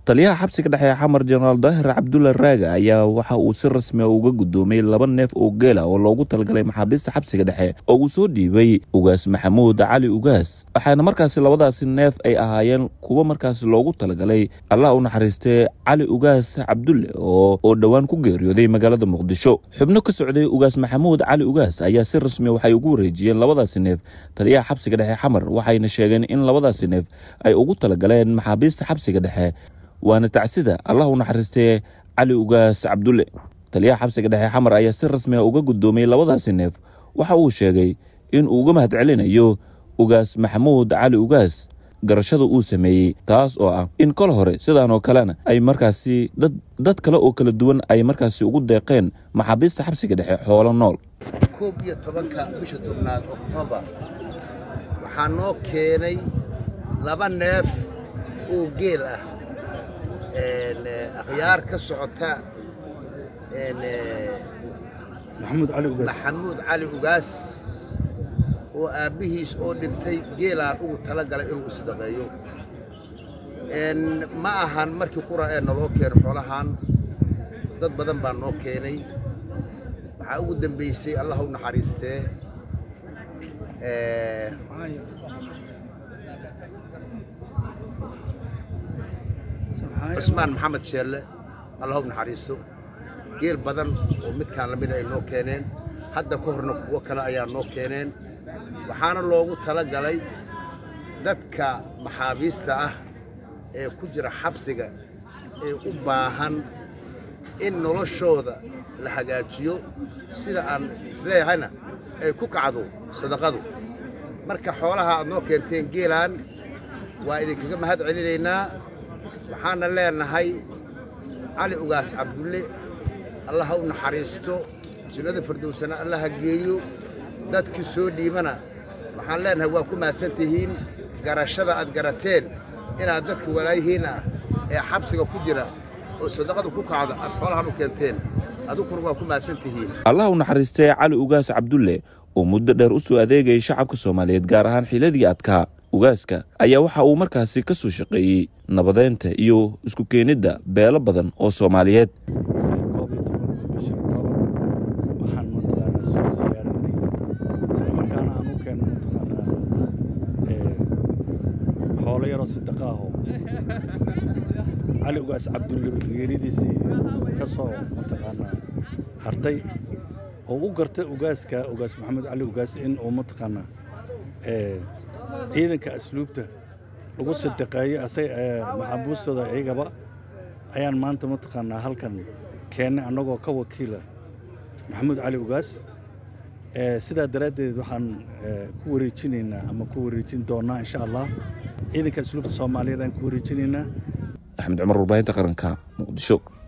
taliyaha xabsiga dhexe xamar jenaraal daahir cabdulla raaga ayaa waxa uu si rasmi a uga guddoomay laba neef oo geela oo loogu talagalay maxaabiista xabsiga dhexe oo uu soo dhiibay ugaas maxamuud cali ugaas waxaana markaasi labadaasi neef ay ahaayeen kuwa markaasi loogu talagalay allah u naxariistee cali ugaas cabdulle oo dhowaan ku geeriyooday magaalada muqdisho xubno ka socday ugaas maxamuud cali ugaas ayaa si rasmi waxay ugu wareejiyeen labadaasi neef taliyaha xabsiga dhexe xamar waxayna sheegeen in labadaasi neef ay ugu talagaleen maxaabiista xabsiga dhexe waana tacsida allah u naxariistee cali ugaas cabdulle taliyaha xabsiga dhexe xamar ayaa si rasmi a uga guddoomiyey labadaasi neef waxa uu sheegay in uu uga mahad celinayo ugaas maxamuud cali ugaas garashada uu sameeyey taas oo ah in kol hore sidaanoo kalena ay markaasi dad kale oo kala duwan ay markaasi ugu deeqeen maxaabiista xabsiga dhexe xoolo nool koob iyo tobanka bisha tobnaad oktoobar waxaa noo keenay laba neef oo geel ah akhyaar ka socota maxamuud cali ugaas oo aabbihiis oo dhintay geelaan ugu tala galay inuu isdaqeeyo ma ahan markii qura ee naloo keeno xoolahan dad badan baa noo keenay waxaa ugu dambaysay allah u naxariistee cusmaan maxamed sheelle allah u naxariisto geel badan oo midkaan la mida ay noo keeneen hadda ka horna kuwo kale ayaa noo keeneen waxaana loogu tala galay dadka maxaabiista ah ee ku jira xabsiga ee u baahan in noloshooda la hagaajiyo sida aan isleeyahayna ay ku kacdo sadaqadu marka xoolaha aad noo keenteen geelaan waa idinkaga mahad celinaynaa waxaana leenahay cali ugaas cabdulle allah ha u naxariisto sunnada fardowsana allah ha geeyo dadkii soo dhiibana waxaan leenahay waa ku mahadsan tihiin garashada aad garateen inaad dadka walaayihiin ah ee xabsiga ku jira oo sadaqadu ku kacda aad xoolahan u keenteen aduguna waa ku mahadsan tihiin allah u naxariistee cali ugaas cabdulle oo muddo dheer u soo adeegayay shacabka soomaaliyeed gaar ahaan xiladii adkaa ugaaska ayaa waxa uu markaasi ka soo shaqeeyey nabadeynta iyo isku keenidda beelo badan oo soomaaliyeed waxaan mataqaanaa soo siyaaranay islamarkaana aan u keenno mataqaanaa xoolo yaroo sadaqa ahoo cali ugaas cabdulle geeridiisii ka soo mataqaanaa hartay oo u gartay ugaaska ugaas maxamed cali ugaas in uu mataqaanaa ciidanka asluubta lagu sadaqeeyo asaga maxaabuustooda iyagaba ayaan maanta mataqaanaa halkan keennay annagoo ka wakiila maxamuud cali ugaas sidaa daraaddeed waxaan ku wareejinaynaa ama ku wareejin doonnaa insha allah ciidanka asluubta soomaaliyeed aan ku wareejinaynaa axmed cumar warbaahinta qaranka muqdisho